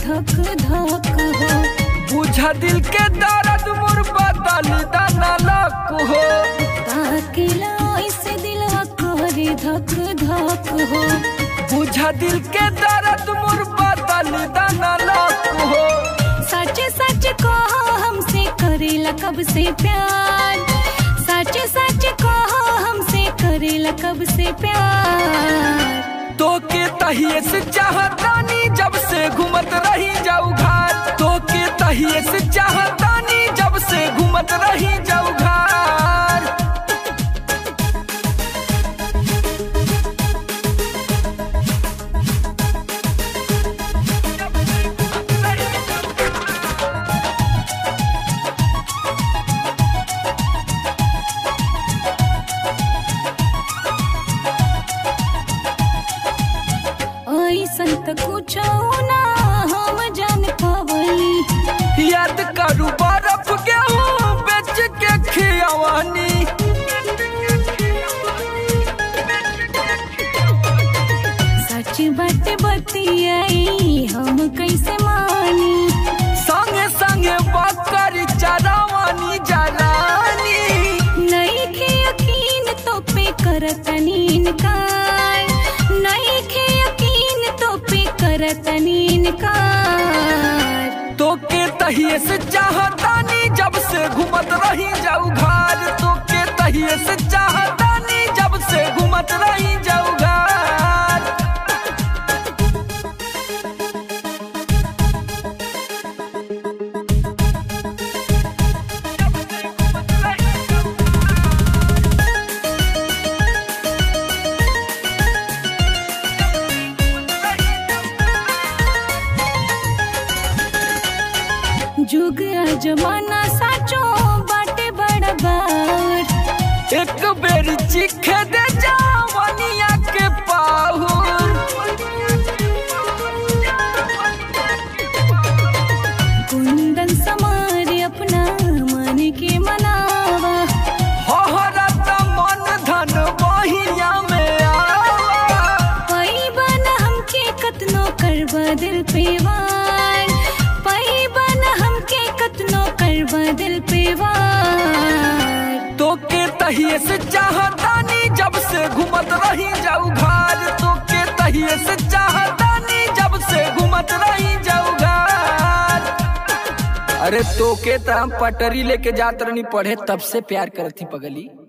धक धक हो बुझा दिल के दर्द मोर बदल दाना लक हो ताकिला ऐसे दिलवा करे धक धक हो बुझा दिल के दर्द मोर बदल दाना लक हो सच सच कहो हमसे करेला कब से प्यार सच सच कहो हमसे करेला कब से प्यार तो के तहिए से चाहतानी जब से घूमत रही जाऊ घर तो के तहिए से चाहतानी जब से घूमत रही जाऊ घर ऐसन त कुछ ना हम जान पावली याद करू बर्फ गेहूं बेच के खियावानी सच बात बतियाई हम कैसे मानी संगे संगे बकरी चरावानी जलानी नहीं के यकीन तो पे करतनी इनकार नहीं के यकीन तो पे करतनी इनकार तो के तहिए से चाहतानी जब से घूमत रही जाऊ घर तो के तहिए से चाहतानी जब से घूमत रही जाऊ घर जुग जमाना साचो बाटे बड़ा बार एक बेर चिखे दे जावनिया के पाहुर कुंदन समारे अपना मन के मनावा हरत मन धन बहिया में आवा पैबन हमके कतनो करबा दिल पे वार पैबन हमके कतनो करबा दिल पे वार तो के तहिए से चाहतानी जब से घूमत रही जाऊ घर तो के तहिए से चाहतानी जब से घूमत रही जाऊ घर अरे तो के त हम पटरी लेके जात रहनी पढ़े तब से प्यार करत थी पगली